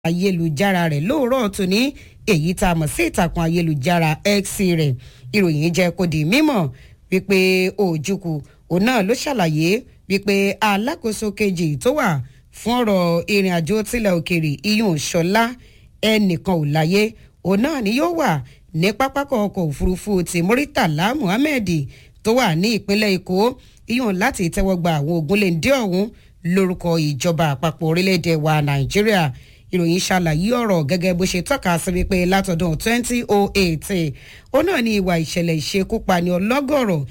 ayélujára rẹ̀ lóòrọ̀ tòní èyí tá a mọ̀ sí ìtàkùn ayélujára x rẹ̀ ìròyìn jẹ́ kó di mímọ̀ wípé Ojukwu òun náà ló ṣàlàyé wípé alákòóso kejì tó wà fún ọ̀rọ̀ ìrìn àjò tilẹ̀ òkèrè iyùn ṣọlá ẹnìkan ò láyé òun náà ni yóò wà ní pápákọ̀ ọkọ̀ òfurufú ti Muritala Muhammed tó wà ní ìpínlẹ̀ Èkó iyùn láti tẹ́wọ́ gba àwọn ogunléndé ọ̀hún lórúkọ ìjọba àpapọ̀ orílẹ̀-èdè wa Nàìjíríà ìròyìn ṣàlàyé ọ̀rọ̀ gẹ́gẹ́ bó ṣe tọ́ka sí wípé látọdún 2008 ó náà ní ìwà ìṣẹ̀lẹ̀ ìṣekúpani ọlọ́gọ̀rọ̀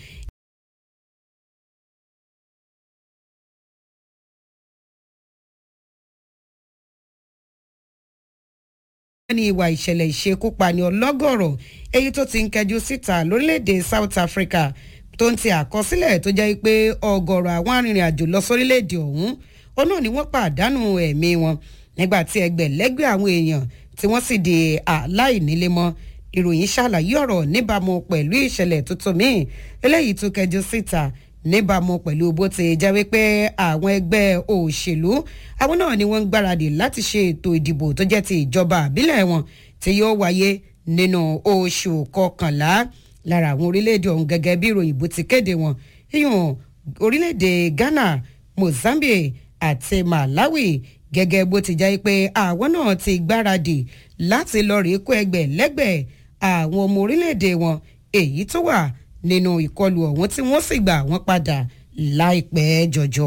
ní ìwà ìṣẹ̀lẹ̀ ìṣekúpani ọlọ́gọ̀rọ̀ èyí tó ti ń kẹjú síta lórílẹ̀‐èdè South Africa tó ń ti àkọsílẹ̀ tó jẹ́ pé ọgọ́rọ̀ àwọn arìnrìn-àjò lọ sórílẹ̀‐èdè ọ̀hún ó náà ni wọ́n pàdánù ẹ̀mí wọn nígbà tí ẹgbẹ̀lẹ́gbẹ̀ àwọn èèyàn tí wọ́n sì di aláìnílé mọ́ ìròyìn ṣàlàyé ọ̀rọ̀ níbàámu pẹ̀lú ìṣẹ̀lẹ̀ tuntun míì eléyìí tó kẹjú síta níbàámu pẹ̀lú bó ti jẹ́ wípé àwọn ẹgbẹ́ òṣèlú àwọn náà ni wọ́n ń gbáradì láti ṣe ètò ìdìbò tó jẹ́ ti ìjọba àbílẹ̀ wọn tí yóò wáyé nínú oṣù kọkànlá lára àwọn orílẹ̀-èdè ọ̀hún gẹ́gẹ́ bí ìròyìn bó ti kéde wọn yíyún orílẹ̀-èdè Ghana Mozambique àti Malawi gẹ́gẹ́ bó ti jẹ́ pé àwọn náà ti gbáradì láti lọ rèé kó ẹgbẹ̀ lẹ́gbẹ̀ẹ́ àwọn ọmọ orílẹ̀-èdè wọn èyí tó wà nínú ìkọlù ọ̀hún tí wọ́n sì gbà wọ́n padà láìpẹ́ jọjọ.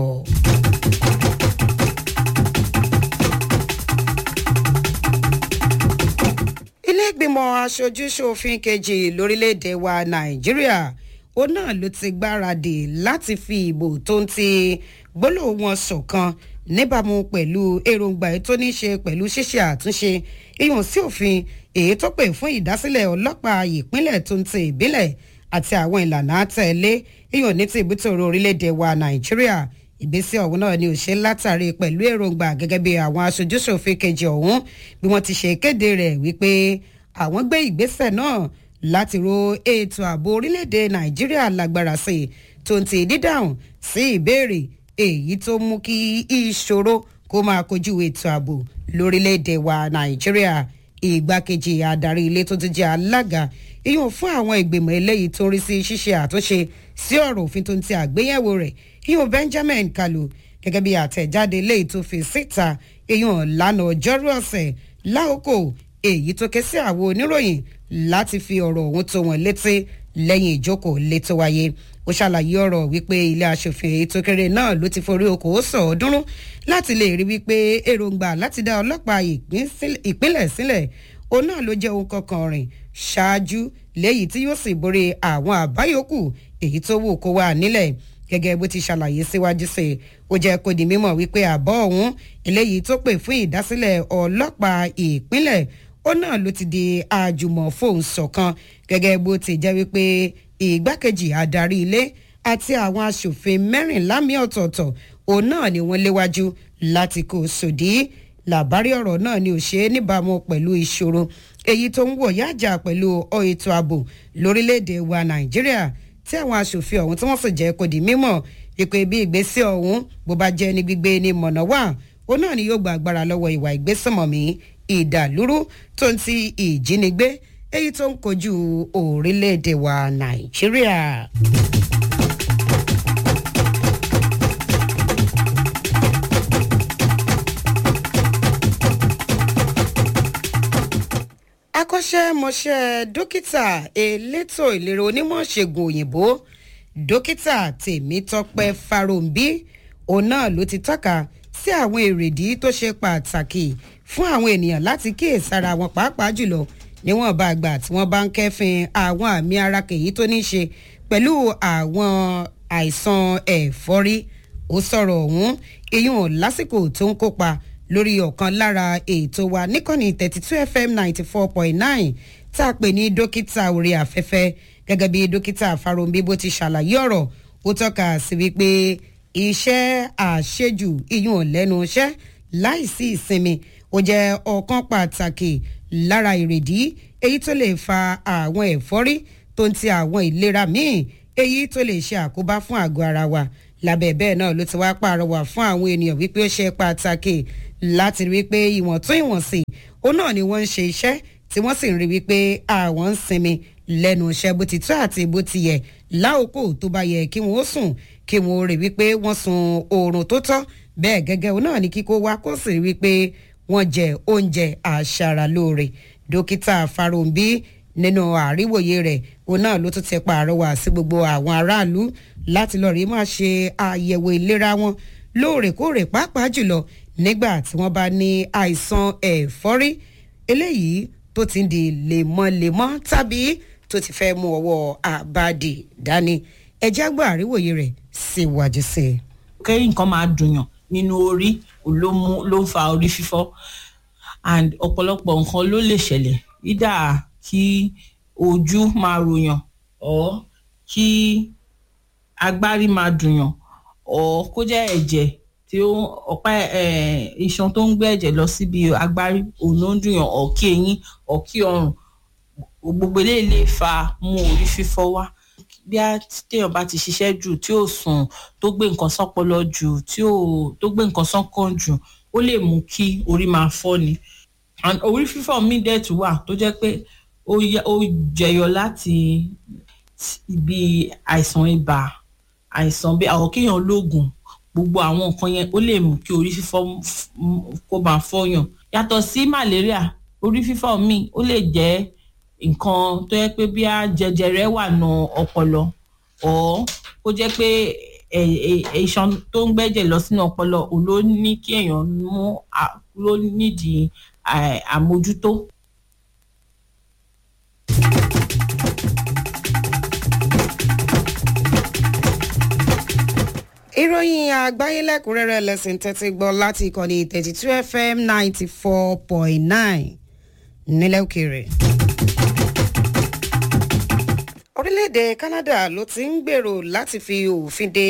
ilé ìgbìmọ̀ aṣojú-ṣòfin kejì lórílẹ̀‐èdè wa nàìjíríà ó náà ló ti gbáradì láti fi ìbò tó ń ti gbólóhùn wọn ṣọ̀kan níbàámu pẹ̀lú èròǹgbà tó ní ṣe pẹ̀lú ṣíṣe àtúnṣe ìyọ̀n sí òfin èyí tó pè fún ìdásílẹ̀ ọlọ́pàá ìpínlẹ̀ tó ń ti ìbílẹ̀ àti àwọn ìlànà àtẹ̀lé ìyọ̀n ní ti ìbútòrò orílẹ̀-èdè wa nàìjíríà ìgbésẹ̀ ọ̀hún náà ni ò ṣe látàrí pẹ̀lú èròǹgbà gẹ́gẹ́ bí àwọn aṣojúṣòfin kejì ọ̀hún bí wọ́n ti ṣe kéde rẹ̀ wípé àwọn gbé ìgbésẹ̀ náà láti ro ètò ààbò orílẹ̀-èdè nàìjíríà lágbára sí i tó ń ti dídáhùn sí ìbéèrè èyí tó mú kí ìṣòro kó máa kojú ètò ààbò lórílẹ̀‐èdè wa nàìjíríà ìgbákejì adarí ilé tó ti jẹ́ alága ìyún fún àwọn ìgbìmọ̀ eléyìí tó ń rí sí ṣíṣe àtúnṣe sí ọ̀rọ̀ òfin tó ń ti àgbéyẹ̀wò rẹ̀ ìyún benjamin kalu gẹ́gẹ́ bí àtẹ̀jáde eléyìí tó fi síta ìyún lánàá ọjọ́rú ọ̀sẹ̀ láòkò èyí tó ké sí àwọn oníròyìn láti fi ọ̀rọ̀ ọ̀hún tó wọn létí lẹ́yìn ìjókòó létò wáyé ó ṣàlàyé ọ̀rọ̀ wípé ilé aṣòfin èyí tó kéré náà ló ti forí okòó sọ ọdúnrún láti lè rí wípé èròǹgbà láti dá ọlọ́pàá ìpínlẹ̀ sílẹ̀ òun náà ló jẹ́ ohun kankan rìn ṣáájú léyìí tí yóò sì borí àwọn àbáyòkù èyí tó wù kó wà nílẹ̀ gẹ́gẹ́ bó ti ṣàlàyé síwájú sí i ó jẹ́ kó di mímọ̀ wípé àbọ̀ ọ̀hún eléyìí tó pè fún ìdásílẹ̀ ọlọ́pàá ìpínlẹ̀ ó náà ló ti di àjùmọ̀ fóun ṣọ̀kan gẹ́gẹ́ bó ti jẹ́ wípé ìgbákejì adarí ilé àti àwọn aṣòfin mẹ́rìnlá mi ọ̀tọ̀ọ̀tọ̀ òun náà ni wọ́n léwájú láti kó sòdí làbárí ọ̀rọ̀ náà ni ò ṣe é níbàámu pẹ̀lú ìṣòro èyí tó ń wọ̀ yájà pẹ̀lú ètò ààbò lórílẹ̀‐èdè wa nàìjíríà tí àwọn aṣòfin ọ̀hún tí wọ́n sì jẹ́ kó di mímọ̀ ìpè bí ìgbésẹ̀ ọ̀hún bó bá jẹ́ ní gbígbé ní mọ̀nà wà òun náà ni yóò gba agbára lọ́wọ́ ìwà ìgbésùnmọ̀mí ìdàlúrú tó ń ti ìjínigbé èyí tó ń kojú orílẹ̀-èdè wa nàìjíríà. akọ́ṣẹ́mọṣẹ́ dókítà elétò ìlera onímọ̀ ṣègùn òyìnbó dókítà tèmítọ́pẹ́ fáròǹbí òun náà ló ti tọ́ka sí àwọn èrèdí tó ṣe pàtàkì fún àwọn ènìyàn láti kíyèsára wọn pàápàá jùlọ níwọ̀n bá gbà tí wọ́n bá ń kẹ́fìn àwọn àmì ara kèyí tó ní ṣe pẹ̀lú àwọn àìsàn ẹ̀fọ́rí ó sọ̀rọ̀ ọ̀hún iyún lásìkò tó ń kópa lórí ọ̀kan lára ètò wa níkànnì thirty two fm ninety four point nine tá a pè ní dókítà orí afẹ́fẹ́ gẹ́gẹ́ bí dókítà Fáròǹbí bó ti ṣàlàyé ọ̀rọ̀ ó tọ́ka sí wípé iṣẹ́ àṣejù iyún lẹ́nu iṣẹ́ láìsí ìsinmi ó jẹ́ ọ̀kan pàtàkì lára ìrèdí èyí tó lè fa àwọn ẹ̀fọ́rí tó ń ti àwọn ìlera míì èyí tó lè ṣe àkóbá fún àgọ́ ara wa lábẹ́ bẹ́ẹ̀ náà ló ti wá pàrọwà fún àwọn ènìyàn wípé ó ṣe pàtàkì láti rí wípé ìwọ̀n tó ìwọ̀nsì òun náà ni wọ́n ń ṣe iṣẹ́ tí wọ́n sì ń rí wípé àwọn ń sinmi lẹ́nu iṣẹ́ bó ti tó àti bó ti yẹ láòkó tó bá yẹ kí wọ́n sùn kí wọ́n rí wípé wọ́n sun oorun tó tọ́ bẹ́ẹ̀ gẹ́gẹ́ òun náà ni kíkó wá kó sì rí wípé wọ́n jẹ oúnjẹ àṣaralóore dókítà Farounbi nínú àríwòye rẹ̀ òun náà ló tún ti pàrọwà sí gbogbo àwọn aráàlú láti lọ rí máa ṣe àyẹ̀wò ìlera wọn lóòrèkóòrè pàápàá jùlọ nígbà tí wọ́n bá ní àìsàn ẹ̀fọ́rí eléyìí tó ti ń di lemọ́lemọ́ tàbí tó ti fẹ́ mú ọwọ́ àbádì dání ẹjẹ́ àgbà àríwòye rẹ̀ síwájú sí i. kẹ́yìn nǹkan máa dùnyàn nínú orí ló mú ló ń fa orí fífọ́ and ọ̀pọ̀lọpọ̀ nǹkan ló lè ṣẹlẹ̀ ìdá kí ojú máa ròyàn or kí agbárí máa dùnyàn or kó jẹ́ ẹ̀jẹ̀ tí ó ọ̀pá iṣan tó ń gbé ẹ̀jẹ̀ lọ síbi agbárí òun ló ń dùnyàn or kí eyín or kí ọrùn gbogbo eléyìí lè fa mú orí fífọ́ wá bí a téèyàn bá ti ṣiṣẹ́ jù tí ò sùn tó gbé nǹkan sọ́pọlọ jù tí ò tó gbé nǹkan sọ́kàn jù ó lè mú kí orí máa fọ́ ni and orí fífọ́ mi dẹ̀ tún wà tó jẹ́ pé ó jẹyọ láti ibi àìsàn ibà àìsàn bí àwọn kéèyàn lóògùn gbogbo àwọn nǹkan yẹn ó lè mú kí orí fífọ́ kó máa fọ́yàn yàtọ̀ sí malaria orí fífọ́ mi ó lè jẹ́ nǹkan tó yẹ pé bí a jẹjẹrẹ wà nù ọpọlọ ọ kó jẹ́ pé iṣan tó ń gbẹ́jẹ̀ lọ sínú ọpọlọ òun ló ní kí èèyàn mú ló nídìí àmójútó. ìròyìn àgbáyé lẹ́kùnrẹ́rẹ́ lẹ́sìn tẹ́tí gbọ́ láti ìkànnì thirty two fm ninety four point nine nílẹ̀ òkèèrè. orílẹ̀-èdè Canada ló ti ń gbèrò láti fi òfin de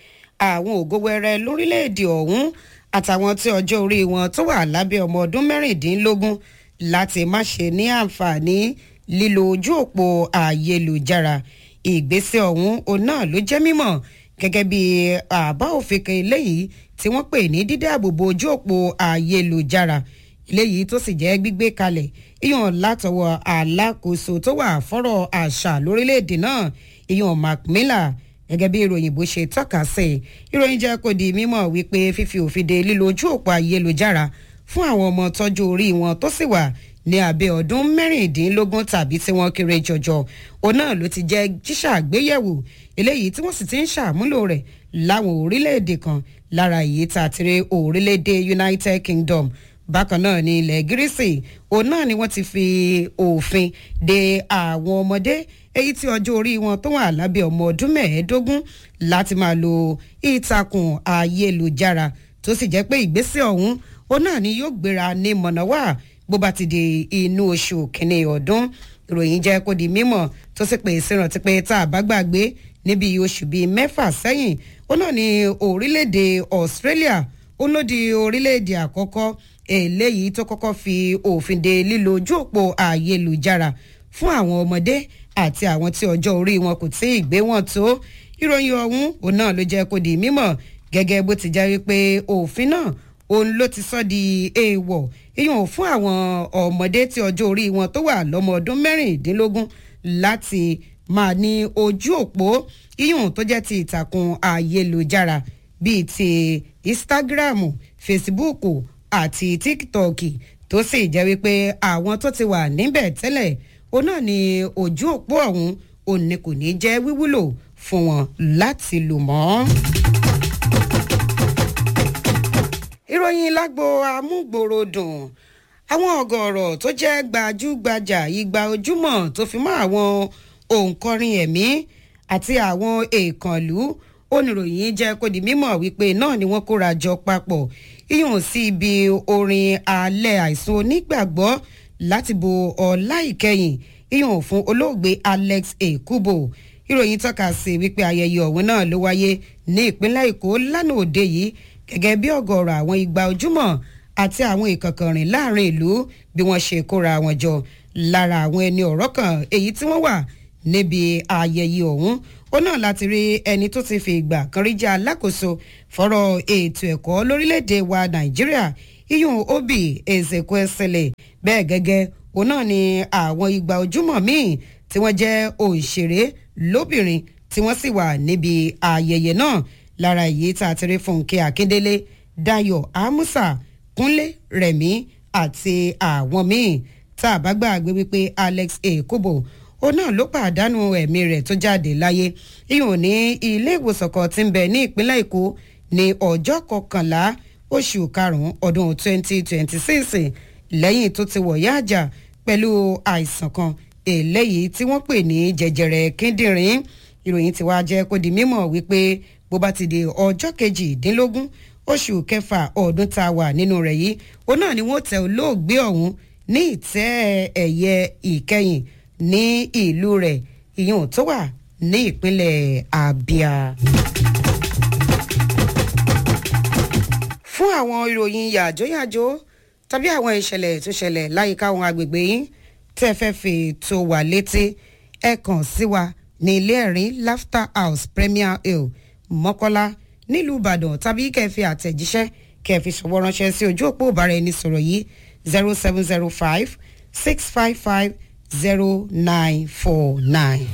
àwọn ògówẹ́rẹ́ lórílẹ̀-èdè ọ̀hún àtàwọn tí ọjọ́ orí wọn tó wà lábẹ́ ọmọ ọdún mẹ́rìndínlógún láti má ṣe ní àǹfààní lílo ojú òpó ayélujára ìgbésẹ̀ ọ̀hún òun náà ló jẹ́ mímọ̀ gẹ́gẹ́ bí àbá òfin kan eléyìí tí wọ́n pè ní dídáàbòbò ojú òpó ayélujára eléyìí tó sì jẹ́ gbígbé kalẹ̀ ìyọ̀n látọwọ́ alákòóso tó wà fọ́rọ̀ àṣà lórílẹ̀‐èdè náà ìyọ̀n Mark Miller gẹ́gẹ́ bí ìròyìn bó ṣe tọ́ka sí ìròyìn jẹ́ kó di mímọ̀ wípé fífi òfin de lílo ojú òpó ayélujára fún àwọn ọmọ tọ́jú orí wọn tó sì wà ní abẹ́ ọdún mẹ́rìndínlógún tàbí tí wọ́n kéré jọjọ òun náà ló ti jẹ́ ṣíṣàgbéyẹ̀wò eléyìí tí wọ́n sì ti ń ṣàmúlò rẹ̀ láwọn orílẹ̀-èdè kan lára èyí tá a ti rí orílẹ̀-èdè United Kingdom bákan náà ní ilẹ̀ gírísì òun náà ni wọ́n ti fi òfin de àwọn ọmọdé èyí tí ọjọ́ orí wọn tó wà lábẹ́ ọmọ ọdún mẹ́ẹ̀ẹ́dógún láti máa lo ìtàkùn ayélujára tó sì jẹ́ pé ìgbésẹ̀ ọ̀hún òun náà ni yóò gbéra ní mọ̀nàwá bó bá ti di inú oṣù kìíní ọdún ìròyìn jẹ́ kó di mímọ̀ tó sì pè é sírántí pé tá a bá gbàgbé níbi oṣù bíi mẹ́fà sẹ́yìn ó náà ní orílẹ̀-èdè Australia ó ló di orílẹ̀-èdè àkọ́kọ́ eléyìí tó kọ́kọ́ fi òfin de lílo ojú òpó ayélujára fún àwọn ọmọdé àti àwọn tí ọjọ́ orí wọn kò tí ì gbé wọn tó ìròyìn ọ̀hún òun náà ló jẹ́ kó di mímọ̀ gẹ́gẹ́ bó ti jẹ́ wípé òfin náà òun ló ti sọ di èèwọ̀ ìyọ̀n fún àwọn ọmọdé tí ọjọ́ orí wọn tó wà lọ́mọ ọdún mẹ́rìndínlógún láti máa ní ojú òpó ìyọ̀n tó jẹ́ ti ìtàkùn ayélujára bíi ti Instagram Facebook àti TikTok tó sì jẹ́ wípé àwọn tó ti wà níbẹ̀ tẹ́lẹ̀ òun náà ni ojú òpó ọ̀hún òun ni kò ní jẹ́ wíwúlò fún wọn láti lò mọ́. ìròyìn lágbo amúgbòròdùn àwọn ọ̀gọ̀ọ̀rọ̀ tó jẹ́ gbajúgbajà igba ojúmọ́ tó fi mọ́ àwọn òǹkọrin ẹ̀mí àti àwọn èèkànlú oníròyìn jẹ́ kó di mímọ̀ wípé náà ni wọ́n kóra jọ papọ̀ ìyọ̀n sí ibi orin alẹ́ àìsùn onígbàgbọ́ láti bo ọlá ìkẹyìn ìyọ̀n fún olóògbé Alex Ekubo ìròyìn tọ́ka sí wípé ayẹyẹ ọ̀hún náà ló wáyé ní ìpínlẹ̀ Èkó lánàá òde yìí gẹ́gẹ́ bí ọ̀gọ̀ọ̀rọ̀ àwọn igba ojúmọ́ àti àwọn ìkànkànrìn láàrin ìlú bí wọ́n ṣe kóra wọn jọ lára àwọn ẹni ọ̀rọ̀ kan èyí tí wọ́n wà níbi ayẹyẹ ọ̀hún ó náà láti rí ẹni tó ti fi ìgbà kan rí jẹ́ alákòóso fọ́rọ̀ ètò ẹ̀kọ́ lórílẹ̀‐èdè wa Nàìjíríà iyùn obi ezekwesele bẹ́ẹ̀ gẹ́gẹ́ òun náà ni àwọn igba ojúmọ̀ míì tí wọ́n jẹ́ òṣèré lóbìnrin tí wọ́n sì wà níbi ayẹyẹ náà lára èyí tá a ti rí fúnkẹ́ akíndélé dayo amusa kúnlé rẹ̀mí àti àwọn míì tá a bá gbàgbé wípé alex ekubo ó náà ló pàdánù ẹ̀mí rẹ̀ tó jáde láyé ìhùn ní ilé ìwòsàn kan tí ń bẹ ní ìpínlẹ̀ èkó ní ọjọ́ kọkànlá oṣù karùn-ún ọdún 2026 lẹ́yìn tó ti wọ̀yá àjà pẹ̀lú àìsàn kan eléyìí tí wọ́n pè ní jẹjẹrẹ kíndìnrín ìròyìn tí wàá jẹ́ kó di mímọ̀ wípé bó bá ti di ọjọ́ kejìdínlógún oṣù kẹfà ọdún tá a wà nínú rẹ̀ yìí òun náà ni wọ́n tẹ olóògbé ọ̀hún ní ìtẹ́ ẹ̀yẹ ìkẹyìn ní ìlú rẹ̀ ìyẹn tó wà ní ìpínlẹ̀ abia. fún àwọn ìròyìn yàjóyàjó tàbí àwọn ìṣẹ̀lẹ̀ tó ṣẹlẹ̀ láyìíká àwọn agbègbè yín tẹ́ fẹ́ fi tó wà létí ẹ kàn sí wa ní ilé ẹ̀rín laughter house premier hill mọ́kọ́lá nílùú ìbàdàn tàbí kẹfì àtẹ̀jíṣẹ́ kẹfì ṣọwọ́ ránṣẹ́ sí ojú òpó ìbára ẹni sọ̀rọ̀ yìí zero seven zero five six five five zero nine four nine.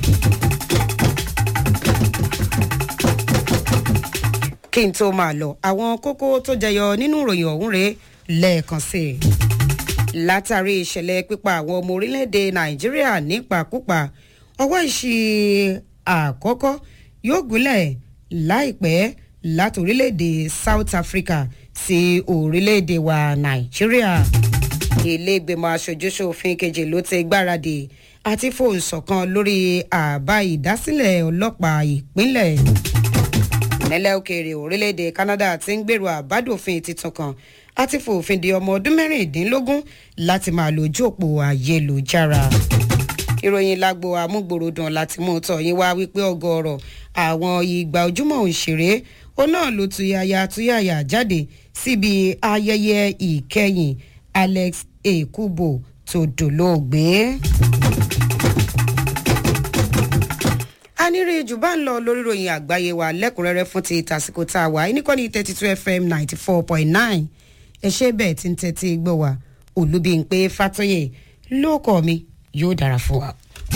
kí n tó máa lọ àwọn kókó tó jẹyọ nínú ìròyìn ọ̀hún rèé lẹ́ẹ̀kan sí i. látàrí ìṣẹ̀lẹ̀ pípa àwọn ọmọ orílẹ̀-èdè nàìjíríà nípakúpa ọwọ́ ìṣì àkọ́kọ́ yóò gúnlẹ̀ láìpẹ́ láti orílẹ̀-èdè south africa sí orílẹ̀-èdè wa nàìjíríà. ilé ìgbìmọ̀ aṣojúṣòfin kejì ló ti gbáradì àti fòun ṣọ̀kan lórí àbá ìdásílẹ̀ ọlọ́pàá ìpínlẹ̀ nílẹ̀ òkèèrè orílẹ̀-èdè canada ti ń gbèrò àbádòfin tuntun kan àti fòfin di ọmọ ọdún mẹ́rìndínlógún láti máa lo ojú òpó ayélujára. ìròyìn lágbo amúgbòròdùn láti mú tọ̀ yín wá wípé ọgọ́rọ̀ àwọn ìgbà ojúmọ̀ òṣèré ó náà ló tuyaya tuyaya jáde síbi ayẹyẹ ìkẹyìn alex ekubo tó dolóògbé. anire jù bá ń lọ lórí ìròyìn àgbáyé wa lẹ́kùnrẹ́rẹ́ fún ti tàsíkò tá a wà níkànnì thirty two fm ninety four point nine ẹ ṣe bẹ́ẹ̀ tí ń tẹ́tí gbọ́ wa olúbíńpé fàtọ́yè lóòkọ̀ mi yóò dára fún wa.